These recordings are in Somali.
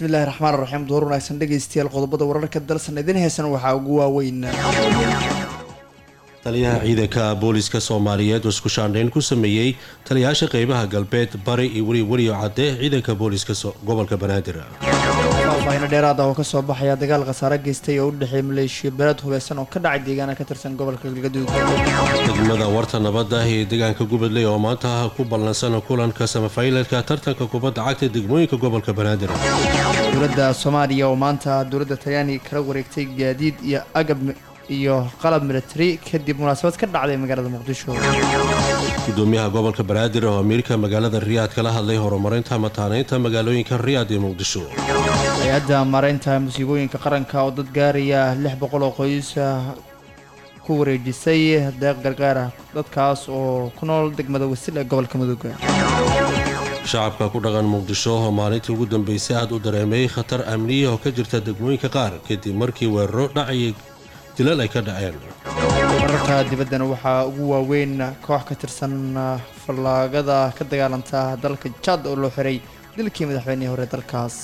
bismillahi raxmaan raxiim door wanaagsan dhegaystayaal qodobada wararka dalsan idin heesan waxaa ugu waaweyn taliyaha ciidanka booliska soomaaliyeed oo isku shaandhayn ku sameeyey taliyayaasha qeybaha galbeed bari iyo weli weliyo cadde ciidanka booliska gobolka banaadir faahfaahino dheeraad ah oo kasoo baxaya dagaal khasaare geystay oo u dhexeeya maleeshiya beelad hubeysan oo ka dhacay deegaana ka tirsan gobolka galgaduud degmada warta nabadda ee deegaanka gubadley oo maanta ku ballansan kulanka samafaylalka tartanka kubadda cagta degmooyinka gobolka banaadir dowladda soomaaliya oo maanta dowladda talyaaniga kala wareegtay gaadiid iyo agab iyo qalab military kadib munaasabad ka dhacday magaalada muqdisho gudoomiyaha gobolka banaadir oo amiirka magaalada riyaad kala hadlay horumarinta mataaneynta magaalooyinka riyaad iyo muqdisho hay-adda maareynta musiibooyinka qaranka oo dad gaaraya lix boqol oo qoys ku wareejisay deeq gargaar ah dadkaas oo ku nool degmada wasil ee gobolka mudug shacabka ku dhaqan muqdisho oo maalintii ugu dambeysay aad u dareemay khatar amniya oo ka jirta degmooyinka qaar kadib markii weeraro dhacayay dilal ay ka dhaceen wararka dibaddana waxaa ugu waaweyn koox ka tirsan fallaagada ka dagaalanta dalka jad oo loo xiray dilkii madaxweynihii hore dalkaas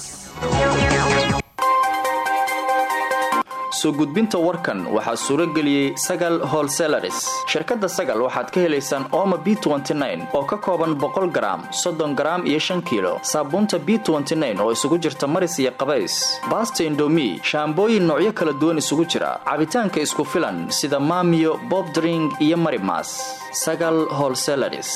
soo gudbinta warkan waxaa suuro geliyey sagal holselaris shirkadda sagal waxaad ka helaysaan ooma b oo ka kooban boqol garaam soddon garaam iyo shan kiilo saabuunta b oo isugu jirta maris iyo qabays baasta indomi shaambooyin noocyo kala duwan isugu jira cabitaanka isku filan sida maamiyo bobdring iyo marimas sagal holselaris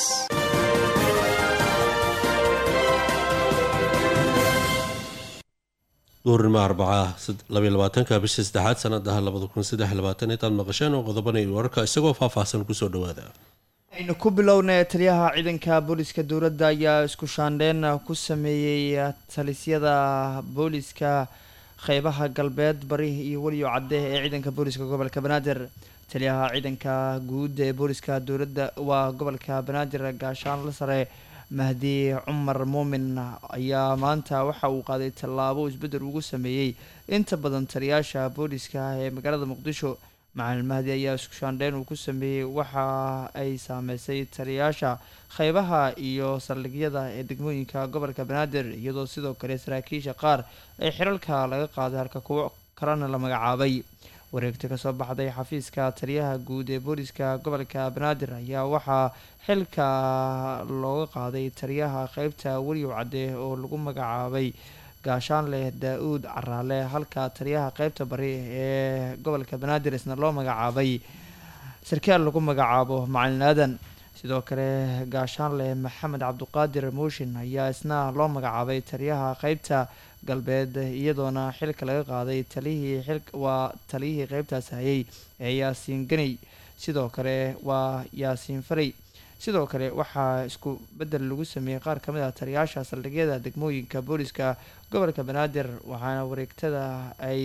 duurnimo arbaca labaatanka bisha saddexaad sanadaha labada kun saddex labaatan intaad maqasheen oo qodobanay wararka isagoo faahfaahsan kusoo dhawaada aynu ku bilownay taliyaha ciidanka booliska dowladda ayaa isku shaandheyn ku sameeyey talisyada booliska qeybaha galbeed bari iyo weliyo cadde ee ciidanka booliska gobolka banaadir taliyaha ciidanka guud ee booliska dowladda waa gobolka banaadir gaashaan la sare mahdi cumar muumin ayaa maanta waxa uu qaaday tallaabo isbeddel ugu sameeyey inta badan taliyaasha booliska ee magaalada muqdisho macalin mahdi ayaa isku shaandheyn uu ku sameeyey waxa ay saameysay taliyaasha qeybaha iyo saldhigyada ee degmooyinka gobolka banaadir iyadoo sidoo kale saraakiisha qaar ee xiralka laga qaaday halka kuwo kalena la magacaabay wareegta kasoo baxday xafiiska taliyaha guud ee booliska gobolka banaadir ayaa waxaa xilka looga qaaday taliyaha qeybta weliyow cadde oo lagu magacaabay gaashaanleh daa-uud caraale halka taliyaha qeybta bari ee gobolka banaadir isna loo magacaabay sarkaal lagu magacaabo macalin aadan sidoo kale gaashaanleh maxamed cabduqaadir mooshin ayaa isna loo magacaabay taliyaha qeybta galbeed iyadoona xilka laga qaaday taliyihii xil waa taliyihii qeybtaas hayay ee yaasiin ganey sidoo kale waa yaasiin farey sidoo kale waxaa isku bedel lagu sameeyey qaar ka mid ah taliyaasha saldhigyada degmooyinka booliska gobolka banaadir waxaana wareegtada ay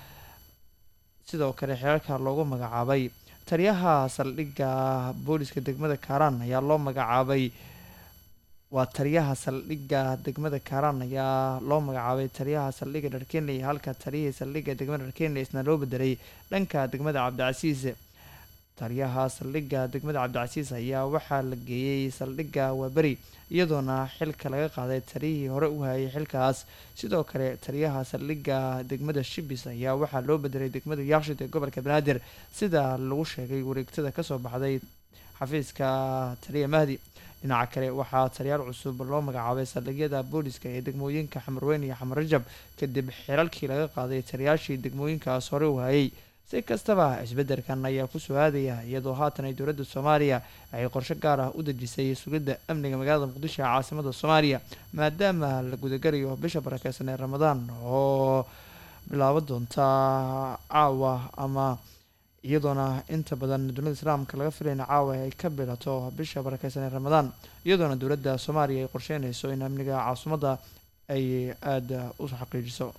sidoo kale xeerarka loogu magacaabay taliyaha saldhigga booliska degmada kaaraan ayaa loo magacaabay waa taliyaha saldhigga degmada kaaraan ayaa loo magacaabay taliyaha saldhigga dharkenley halka taliyihii saldhigga degmada dharkenley isna loo bedelay dhanka degmada cabdicasiis taliyaha saldhigga degmada cabdicasiis ayaa waxaa la geeyey saldhigga waaberi iyadoona xilka laga qaaday taliyihii hore u hayay xilkaas sidoo kale taliyaha saldhigga degmada shibis ayaa waxaa loo bedelay degmada yaakshid ee gobolka banaadir sida lagu sheegay wareegtada kasoo baxday xafiiska taliya mahdi dhinaca kale waxaa taliyaal cusub loo magacaabay saldhigyada booliska ee degmooyinka xamarweyn iyo xamar rajab kadib xiralkii laga qaaday taliyaashii degmooyinkaas hore u hayay si kastaba isbeddelkan ayaa kusoo aadaya iyadoo haatan ay dowladda soomaaliya ay qorsho gaar ah u dejisay sugidda amniga magaalada muqdisho ee caasimada soomaaliya maadaama la gudagalayo bisha barakeysan ee ramadaan oo bilaabo doonta caawa ama iyadoona inta badan dunida islaamka laga filayna caawa ay ka bilato bisha barakeysan ee ramadaan iyadoona dowladda soomaaliya ay qorsheynayso in amniga caasimadda ay aada u xaqiijiso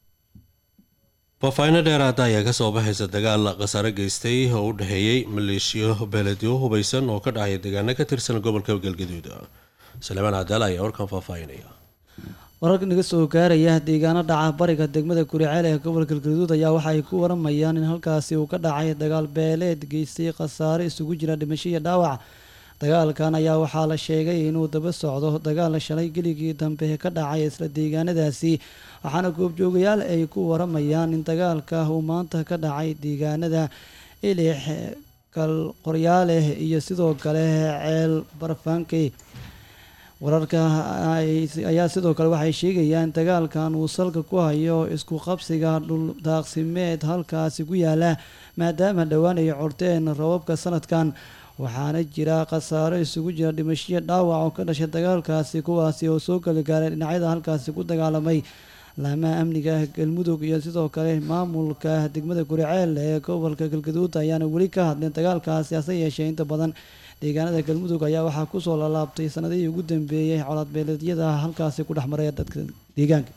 faahfaahinno dheeraada ayaa kasoo baxaysa dagaal khasaare geystay oo u dhexeeyey maleeshiyo beeledyo hubeysan oo ka dhacaya deegaano ka tirsan gobolka galgaduud saleemaan cadaal ayaa warkan faahfaahinaya wararka naga soo gaaraya deegaano dhaca bariga degmada kuriceel ee gobolka galgaduud ayaa waxa ay ku waramayaan in halkaasi uu ka dhacay dagaal beeleed geystay khasaare isugu jira dhimasho iyo dhaawac dagaalkan ayaa waxaa la sheegay inuu daba socdo dagaal shalay geligii dambe ka dhacay isla deegaanadaasi waxaana goobjoogayaal ay ku waramayaan in dagaalka uu maanta ka dhacay deegaanada ilix kalqoryaaleh iyo sidoo kale ceel barfaankey wararka ayaa sidoo kale waxay sheegayaan dagaalkan uu salka ku hayo isku qabsiga dhul daaqsimeed halkaasi ku yaala maadaama dhowaan ay corteen rababka sanadkan waxaana jira khasaaro isugu jira dhimashiyo dhaawac oo ka dhashay dagaalkaasi kuwaasi oo soo kala gaaray dhinacyada halkaasi ku dagaalamay laamaha amniga galmudug iyo sidoo kale maamulka degmada guriceel ee gobolka galgaduud ayaana weli ka hadleen dagaalkaasi hase yeeshee inta badan deegaanada galmudug ayaa waxaa kusoo lalaabtay sanadihii ugu dambeeyey colaadbeeleedyada halkaasi ku dhexmaraya dadka deegaanka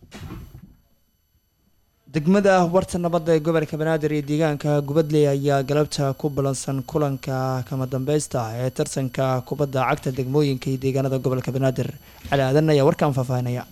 degmada warta nabadda ee gobolka banaadir iyo deegaanka gubadley ayaa galabta ku balansan kulanka kama dambeysta ee tartanka kubadda cagta degmooyinka iyo deegaanada gobolka banaadir cali aadan ayaa warkaan faahfaahinaya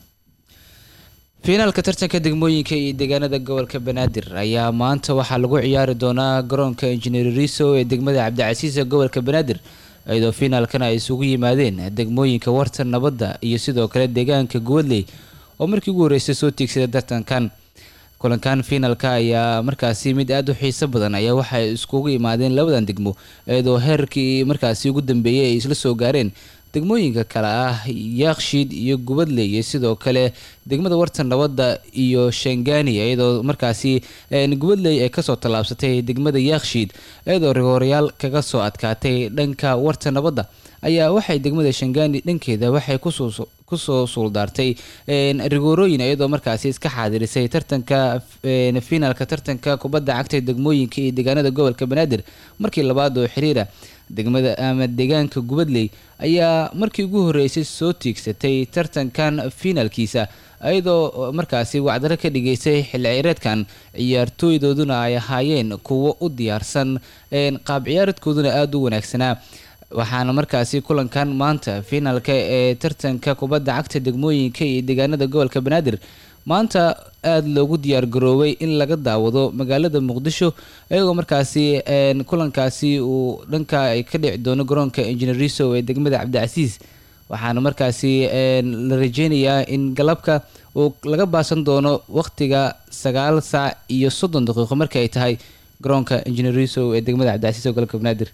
fiinaalka tartanka degmooyinka iyo deegaanada gobolka banaadir ayaa maanta waxaa lagu ciyaari doonaa garoonka injineer riso ee degmada cabdicasiis ee gobolka banaadir iyadoo fiinaalkan ay isugu yimaadeen degmooyinka warta nabadda iyo sidoo kale deegaanka gubadley oo markii ugu horreysay soo tiigsada tartankan kulankan fiinaalka ayaa markaasi mid aada u xiiso badan ayaa waxay iskugu imaadeen labadan degmo iyadoo heerkii markaasi ugu dambeeyay ay isla soo gaareen degmooyinka kale ah yaakshiid iyo gubadley iyo sidoo kale degmada warta nabadda iyo shangani iyadoo markaasi gubadley ay kasoo tallaabsatay degmada yaakshiid iyadoo rigooryaal kaga soo adkaatay dhanka warta nabadda ayaa waxay degmada shangani dhankeeda waxay kusoo suuldaartay rigoorooyin iyadoo markaasi iska xaadirisay tartanka fiinaalka tartanka kubadda cagta degmooyinka iyo deegaanada gobolka banaadir markii labaad oo xiriira degmada ama deegaanka gubadley ayaa markii ugu horreysay soo tiigsatay tartankan fiinaalkiisa iyadoo markaasi wacdaro ka dhigaysay xilli ciyareedkan ciyaartooydooduna ay ahaayeen kuwo u diyaarsan qaab ciyaareedkooduna aada u wanaagsanaa waxaana markaasi kulankan maanta fiinaalka ee tartanka kubadda cagta degmooyinka iyo deegaanada gobolka banaadir maanta aada loogu diyaar garoobay in laga daawado magaalada muqdisho iyagoo markaasi kulankaasi uu dhanka ay ka dhici doono garoonka injineeriso ee degmada cabdicasiis waxaana markaasi la rajeynayaa in galabka uu laga baasan doono waqtiga sagaal saac iyo soddon daqiiqo markii ay tahay garoonka injineeriso ee degmada cabdicasiis oo gobolka banaadir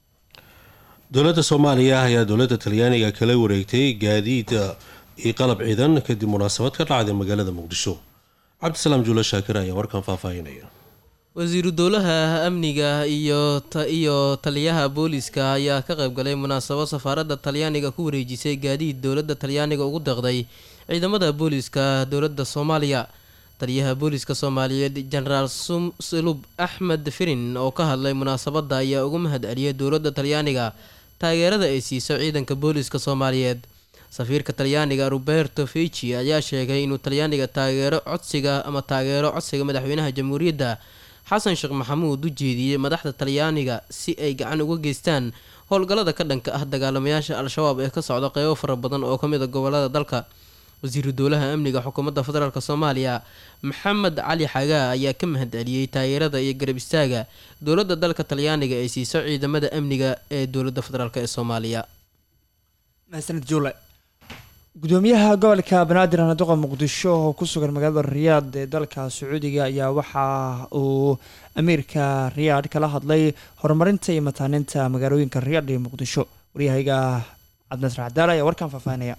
dowladda soomaaliya ayaa dowladda talyaaniga kala wareegtay gaadiid iyo qalab ciidan kadib munaasabad ka dhacday magaalada muqdisho cabdisalaam juulo shaakir ayaa warkan faahfaahinaya wasiiru dowlaha amniga iyo iyo taliyaha booliska ayaa ka qayb galay munaasabad safaaradda talyaaniga ku wareejisay gaadiid dowladda talyaaniga ugu deeqday ciidamada booliska dowladda soomaaliya taliyaha booliska soomaaliyeed jenaraal sulub axmed firin oo ka hadlay munaasabadda ayaa ugu mahad celiyay dowladda talyaaniga taageerada ay siiso ciidanka booliska soomaaliyeed safiirka talyaaniga roberto fici ayaa sheegay inuu talyaaniga taageero codsiga ama taageero codsiga madaxweynaha jamhuuriyadda xasan sheekh maxamuud u jeediyey madaxda talyaaniga si ay gacan uga geystaan howlgallada ka dhanka ah dagaalamayaasha al-shabaab ee ka socda qeybo fara badan oo kamid a gobolada dalka wasiiru dowlaha amniga xukuumadda federaalk soomaaliya maxamed cali xagaa ayaa ka mahad celiyey taageerada iyo garab istaaga dowladda dalka talyaaniga ay siiso ciidamada amniga ee dowladda federaalk ee soomaaliya mahadsanid juule gudoomiyaha gobolka banaadir anaduqa muqdisho oo ku sugan magaalada riyaad ee dalka sacuudiga ayaa waxa uu amiirka riyaad kala hadlay horumarinta iyo mataaninta magaalooyinka riyaad iyo muqdisho waryahayga cabdinasr cadaal ayaa warkan faahfaahinaya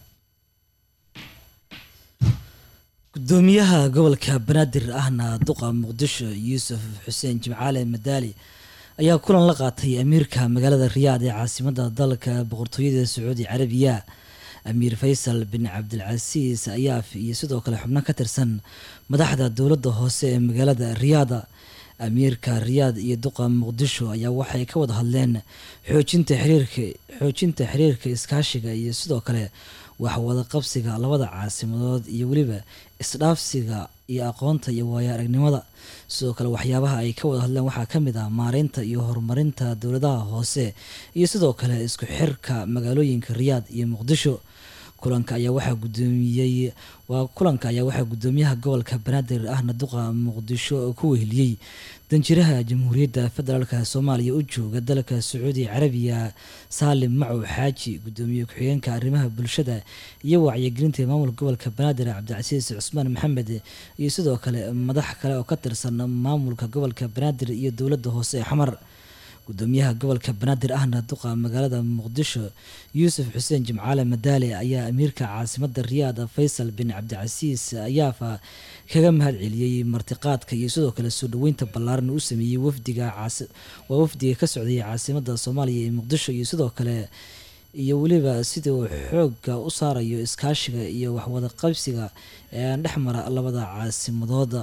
gudoomiyaha gobolka banaadir ahna duqa muqdisho yuusuf xuseen jimcaale madaali ayaa kulan la qaatay amiirka magaalada riyaad ee caasimada dalka boqortooyada sacuudi carabiya amiir faysal bin cabdilcasiis ayaaf iyo sidoo kale xubno ka tirsan madaxda dowladda hoose ee magaalada riyaada amiirka riyaad iyo duqa muqdisho ayaa waxay ka wada hadleen xoojinta xiriirka xoojinta xiriirka iskaashiga iyo sidoo kale waxwada qabsiga labada caasimadood iyo weliba isdhaafsiga iyo aqoonta iyo waayo aragnimada sidoo kale waxyaabaha ay ka wada hadleen waxaa kamid ah maareynta iyo horumarinta dowladaha hoose iyo sidoo kale isku xirka magaalooyinka riyaad iyo muqdisho kulanka ayaa waxaa gudoomiyey waa kulanka ayaa waxaa gudoomiyaha gobolka banaadir ahna duqa muqdisho ku weheliyey danjiraha jamhuuriyadda federaalk soomaaliya u jooga dalka sacuudi carabiya saalim macow xaaji gudoomiye ku-xigeenka arrimaha bulshada iyo wacyigelinta maamulka gobolka banaadir cabdicasiis cusmaan maxamed iyo sidoo kale madax kale oo ka tirsan maamulka gobolka banaadir iyo dowladda hoose ee xamar gudoomiyaha gobolka banaadir ahna duqa magaalada muqdisho yuusuf xuseen jimcaale madaale ayaa amiirka caasimada riyaad faysal bin cabdicasiis ayaafa kaga mahad celiyey martiqaadka iyo sidoo kale soo dhaweynta ballaaran u sameeyey wafdiga waa wafdiga ka socdayay caasimada soomaaliya ee muqdisho iyo sidoo kale iyo weliba sidii uu xoogga u saarayo iskaashiga iyo waxwada qabsiga ee dhexmara labada caasimadooda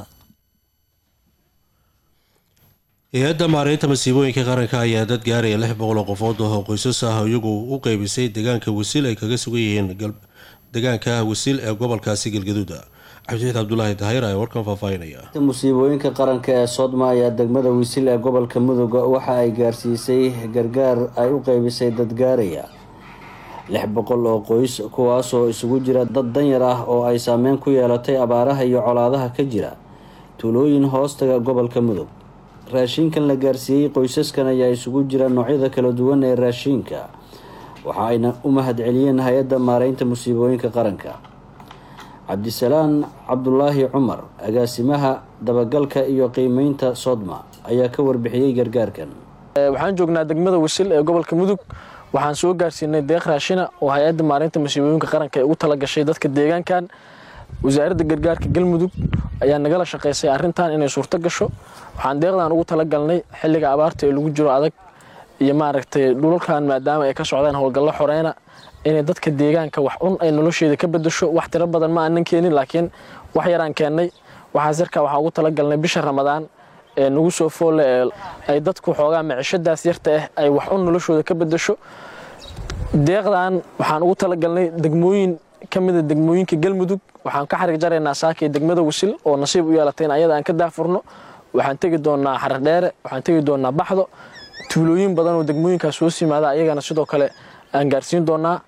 hay-adda maareynta masiibooyinka qaranka ayaa dad gaaraya lix boqol oo qofood oo qoysas ah iyagu u qeybisay deegaanka wasiil ay kaga sugan yihiin deegaanka wasiil ee gobolkaasi galgaduuda cabdixiid cabdulaahi dahayr ayaa warkan faahfaahinaya musiibooyinka qaranka ee soodma ayaa degmada wasiil ee gobolka mudug waxa ay gaarsiisay gargaar ay u qeybisay dad gaaraya lix boqol oo qoys kuwaasoo isugu jira dad danyar ah oo ay saameyn ku yeelatay abaaraha iyo colaadaha ka jira tuulooyin hoostaga gobolka mudug raashiinkan la gaarsiiyey qoysaskan ayaa isugu jira noocyada kala duwan ee raashiinka waxa ayna u mahad celiyeen hay-adda maareynta musiibooyinka qaranka cabdisalaan cabdulaahi cumar agaasimaha dabagalka iyo qiimeynta sodma ayaa ka warbixiyey gargaarkan waxaan joognaa degmada wasil ee gobolka mudug waxaan soo gaarsiinay deeq raashina oo hay-adda maareynta musiibooyinka qaranka ay ugu talagashay dadka deegaankan wasaaradda gargaarka galmudug ayaa nagala shaqaysay arrintan inay suurto gasho waxaan deeqdan ugu talagalnay xilliga abaarta ee lagu jiro adag iyo maaragtay dhulalkan maadaama ay ka socdaan howlgallo xoreyna inay dadka deegaanka wax un ay nolosheeda ka bedasho wax tiro badan ma aanan keenin laakiin wax yaraan keennay waxaas yarkaa waxaan ugu talagalnay bisha ramadaan ee nagu soo foolle ee ay dadku xoogaa micishadaas yarta ah ay wax un noloshooda ka bedasho deeqdan waxaan ugu talagalnay degmooyin ka mida degmooyinka galmudug waxaan ka xarig jaraynaa saakay degmada wasil oo nasiib u yeelatay in ayada aan ka daafurno waxaan tegi doonaa xaradheere waxaan tegi doonaa baxdo tuulooyin badan oo degmooyinkaas hoos yimaada ayagana sidoo kale aan gaarsiin doonaa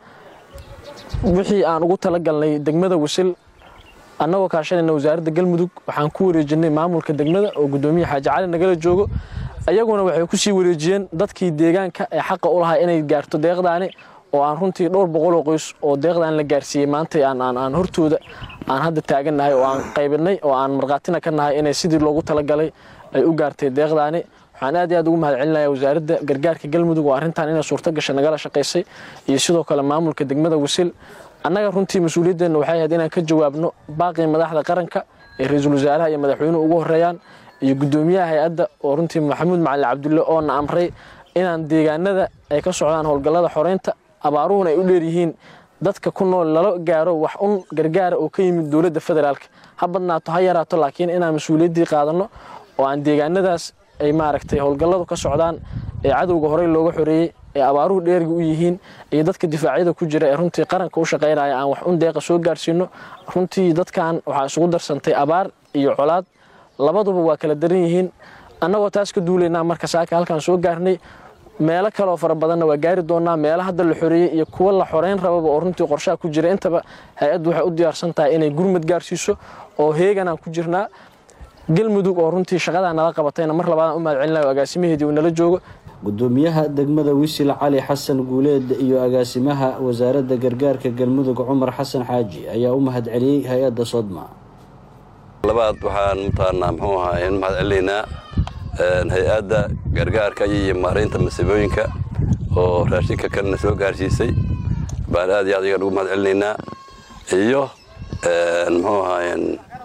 wixii aan ugu talagalnay degmada wasil annagoo kaashanayna wasaaradda galmudug waxaan ku wareejinay maamulka degmada oo gudoomiya xaaji cali nagala joogo ayaguna waxay kusii wareejiyeen dadkii deegaanka ee xaqa u lahaa inay gaarto deeqdaani oo aan runtii dhowr boqoloo qoys oo deeqdan la gaarsiiyey maanta aan hortooda aan hadda taagannahay oo aan qaybinay oo aan markhaatina ka nahay inay sidii loogu talagalay ay u gaartay deeqdaani waxaan aad iyo aad ugu mahad celinaya wasaaradda gargaarka galmudug oo arrintan inay suurto gasha nagala shaqaysay iyo sidoo kale maamulka degmada wasil annaga runtii mas-uuliyadeenna waxay ahayd inaan ka jawaabno baaqii madaxda qaranka ee ra-iisul wasaaraha iyo madaxweynuhu ugu horeeyaan iyo gudoomiyaha hay-adda oo runtii maxamuud macali cabdulle oona amray inaan deegaanada ay ka socdaan howlgallada xoreynta abaaruhuna ay u dheeryihiin dadka ku nool lala gaaro wax un gargaara oo ka yimid dowladda federaalk ha badnaato ha yaraato laakiin inaan mas-uuliyaddii qaadanno oo aan deegaanadaas ay maaragtay howlgalladu ka socdaan ee cadowga horey looga xoreeyey ee abaaruhu dheeriga u yihiin iyo dadka difaacyada ku jira ee runtii qaranka u shaqaynaya aan wax un deeqa soo gaarsiino runtii dadkan waxaa isugu darsantay abaar iyo colaad labaduba waa kala daran yihiin annagoo taas ka duulaynaa marka saaka halkaan soo gaarnay meelo kaleoo fara badanna waa gaari doonaa meelo hadda la xoreeyey iyo kuwa la xoreyn rababa oo runtii qorshaha ku jira intaba hay-addu waxay u diyaarsan tahay inay gurmad gaarsiiso oo heeganaan ku jirnaa galmudug oo runtii shaqadaa nala qabatayna mar labaadaan u mahad celinayo agaasimaheedii uu nala joogo gudoomiyaha degmada wisil cali xasan guuleed iyo agaasimaha wasaaradda gargaarka galmudug cumar xasan xaaji ayaa u mahad celiyey hay-adda sodma labaad waxaan mutaanaa muxuu ahaa mahad celinaynaa hay-adda gargaarka iyo maareynta masiibooyinka oo raashinka kalena soo gaarsiisay baan aad iyo aad iyagan ugu mahad celinaynaa iyo muxuu ahaayeen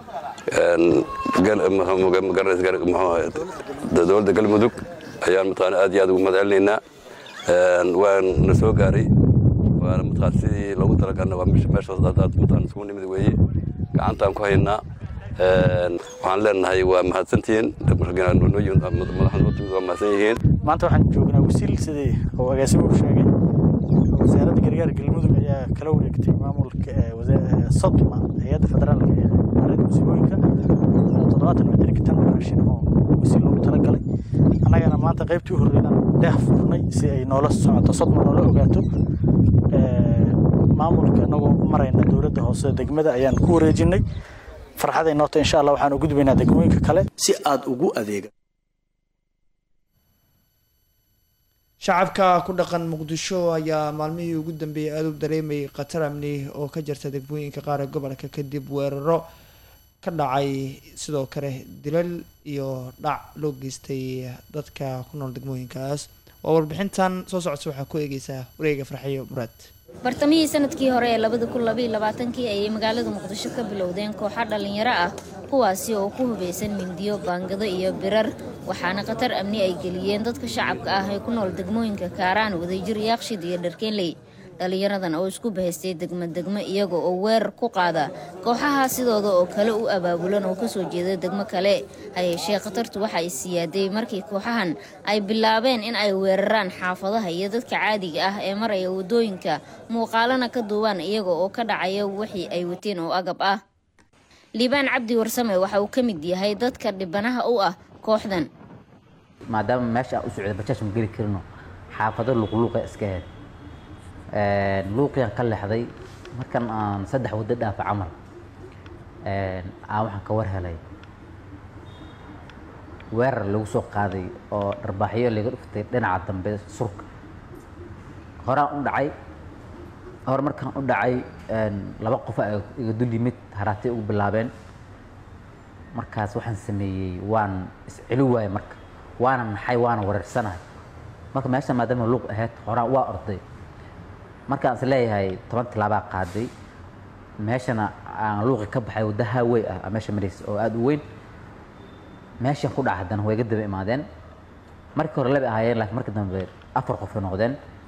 dowladda galmudug ayaan mataqaana aad iyo aad ugu mahad celinaynaa waan na soo gaaray waana mataqaan sidii loogu talagalna waa meeshaas aad mataqaan isugu nimid weeye gacantaan ku haynaa waxaan leenahay waa mahadsantihiin waa mahadsan yihiin maanta waxaan joognaa wasiil sidii uu agaasimuhu sheegay wasaaradda gargaar galmudug ayaa kala wareegtay maamulka sodma hay-adda federaalka ee maareynta musiibooyinka toddobaatan metrika tan raashin oo wasiil loogu talagalay annagana maanta qaybtii u horreynaan deeq furnay si ay noola socoto sodma noola ogaato maamulka anagoo annagoo u marayna dowladda hoose degmada ayaan ku wareejinay farxaday noota insha allah waxaan u gudbaynaa degmooyinka kale si aad ugu adeega shacabka ku dhaqan muqdisho ayaa maalmihii ugu dambeeyay aada u dareemayay khatar amni oo ka jirta degmooyinka qaar ee gobolka kadib weeraro ka dhacay sidoo kale dilal iyo dhac loo geystay dadka ku nool degmooyinkaas waa warbixintan soo socota waxaa ku eegeysaa wareega farxiyo muraad bartamihii sanadkii hore ee labada kun labaiyo labaatankii ayay magaalada muqdisho ka bilowdeen kooxa dhallinyaro ah kuwaasi oo ku hubaysan mindiyo baangado iyo birar waxaana khatar amni ay geliyeen dadka shacabka ah ee ku nool degmooyinka kaaraan wadajir yaaqshid iyo dharkeenley dhallinyaradan oo isku bahaystay degmo degmo iyaga oo weerar ku qaada kooxaha sidooda oo kale u abaabulan oo kasoo jeeda degmo kale hayeeshee khatartu waxa ay siyaaday markii kooxahan ay bilaabeen in ay weeraraan xaafadaha iyo dadka caadiga ah ee maraya wadooyinka muuqaalana ka duubaan iyaga oo ka dhacaya wixii ay wateen oo agab ah liibaan cabdi warsame waxa uu ka mid yahay dadka dhibanaha u ah kooxdan maadaama meesha aan u socda bajaaj ma geli karino xaafado luqluuqa iska ahayd luuqiyan ka leexday markan aan saddex waddo dhaafa camal aan waxaan ka war helay weerar lagu soo qaaday oo dharbaaxyo laga dhuftay dhinaca dambe surka horaan u dhacay hore markaan u dhacay laba qof a iga dul yimid haraatay ugu bilaabeen markaas waxaan sameeyey waan isceli waayey marka waana naxay waana wareersanahay marka meesha maadaama luuq ahayd horaan waa orday markaan is leeyahay toban tilaabaa qaaday meeshana aan luuqi ka baxay wadda haawey ah meesha maraysa oo aada u weyn meeshaan ku dhaca haddana way ga daba imaadeen markii hore laba ahaayeen laakiin markii dambe afar qofay noqdeen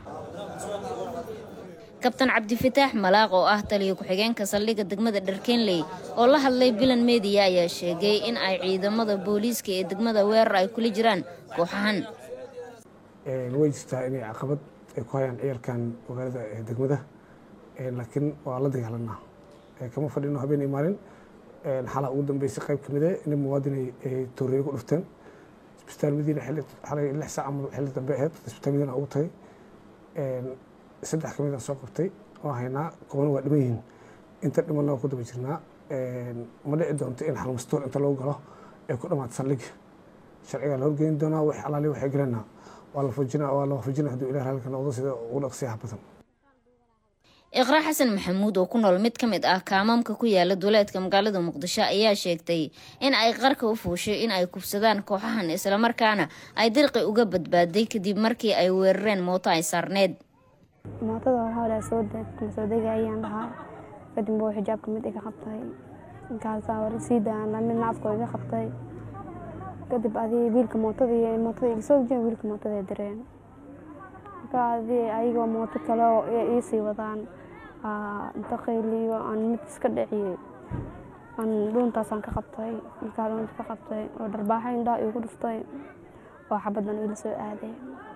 kabtan cabdifataax malaaq oo ah taliyo ku-xigeenka saldhigga degmada dharkeenley oo la hadlay bilan mediya ayaa sheegay in ay ciidamada booliiska ee degmada weerar ay kula jiraan kooxahan way jirtaa inay caqabad ay ku hayaan ciyarkan magaalada degmada laakiin waa la dagaalanaa kama fadhino habeen iyo maalin xalaa ugu dambeysay qayb ka mide nin muwaadin ay tooreeye ku dhufteen isbitaal madiina xalay lix saac ama xilli dambe ahayd isbitaal madiina ugu tagay saddex ka midaan soo qabtay oo haynaa kubana waa dhiman yihiin inta dhimanna waa ku daba jirnaa ma dhici doonto in xalmastoor inta lagu galo ay ku dhamaato saldhigga sharcigaa la horgeyn doonaa wax alaali waxay galanaa waa la fujinaa waa la waafajinaa hadduu ilaah halka noqdo sida ugu dhaqsiyaha badan iqraa xasan maxamuud oo ku nool mid ka mid ah kaamaamka ku yaala duleedka magaalada muqdisho ayaa sheegtay in ay qarka u fuushay in ay kubsadaan kooxahan islamarkaana ay dirqi uga badbaaday kadib markii ay weerareen mooto ay saarneed mootada hore soo soo dega ayaan dhahaa kadib buu xijaabka mid iga qabtay inkaasaa hore sii daana midna afkoo iga qabtay kadib adii wiilka mootada iyo mootada iga soo dejiyeen wiilka mootada direen marka adii ayagoo mooto kale oo iisii wadaan inta qayliyo aan mid iska dhiciyey aan dhuuntaasaan ka qabtay markaa dhuunta ka qabtay oo dharbaaxa indhaha igu dhuftay oo xabadan ila soo aaday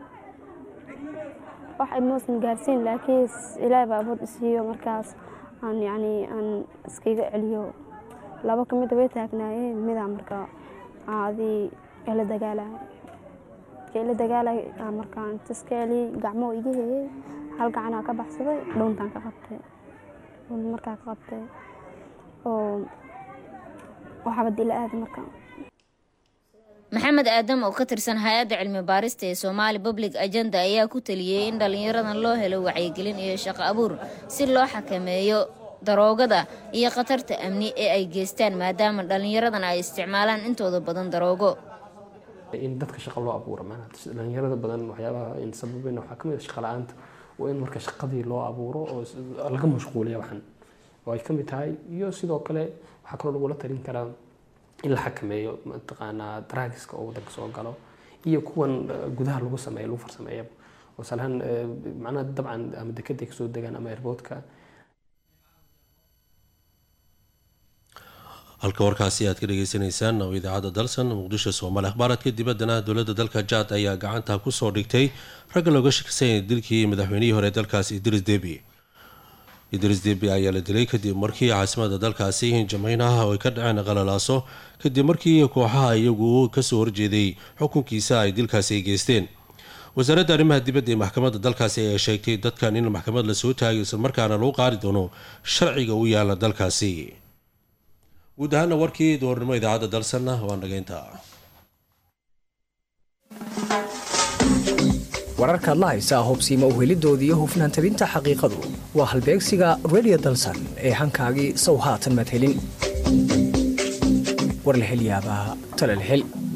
wax imuusan gaarsiin laakiin ilaahay baa awood isiiyo markaas aan yacni aan iskaga celiyo laba ka mida way taagnaayeen midaa marka adii ila dagaalaya marka ila dagaalay markaan inta iska celiyey gacmoo iga heeyey hal gacanaa ka baxsaday dhuuntaan ka qabtay dhuun markaa ka qabtay oo oo xabad ila aada marka maxamed aadam oo ka tirsan hay-adda cilmi baarista ee somaali public agenda ayaa ku taliyey in dhallinyaradan loo helo wacyigelin iyo shaqo abuur si loo xakameeyo daroogada iyo khatarta amni ee ay geystaan maadaama dhallinyaradan ay isticmaalaan intooda badan daroogo in dadka shaqo loo abuuro maanaa dhalinyarada badan waxyaabaha in sababeyn waxaa ka mid ah shaqa la-aanta waa in marka shaqadii loo abuuro oo laga mashquuliya waxan oo ay ka mid tahay iyo sidoo kale waxaa kaloo lagula talin karaa in la xakameeyo mataqaanaa drugska oo wadanka soo galo iyo kuwan gudaha lagu sameeyo lagu farsameeya oo salahaan macnaha dabcan ama dekeday kasoo degaan ama airboodka halka warkaasi aad ka dhageysaneysaan oo idaacadda dalsan muqdisho soomaali akhbaaraadka dibaddana dowladda dalka jaad ayaa gacanta kusoo dhigtay ragga looga shakisanyay dilkii madaxweynihii hore dalkaasi idris debi idris debi ayaa la dilay kadib markii caasimada dalkaasi jameynaha oo ay ka dhaceen qalalaaso kadib markii kooxaha iyagu kasoo horjeeday xukunkiisa ay dilkaasi ay geysteen wasaaradda arrimaha dibadda ee maxkamadda dalkaasi ayaa sheegtay dadkan in maxkamad lasoo taagay islamarkaana lagu qaadi doono sharciga u yaala dalkaasi guud ahaana warkii doornimo idaacadda dalsanna waa nageynta wararkaad la haysaa hubsiima uhelidooda iyo hufnaan tabinta xaqiiqadu waa halbeegsiga redio dalsan ee hankaagii sow haatan madhelin war la hel yaabaa tala la hel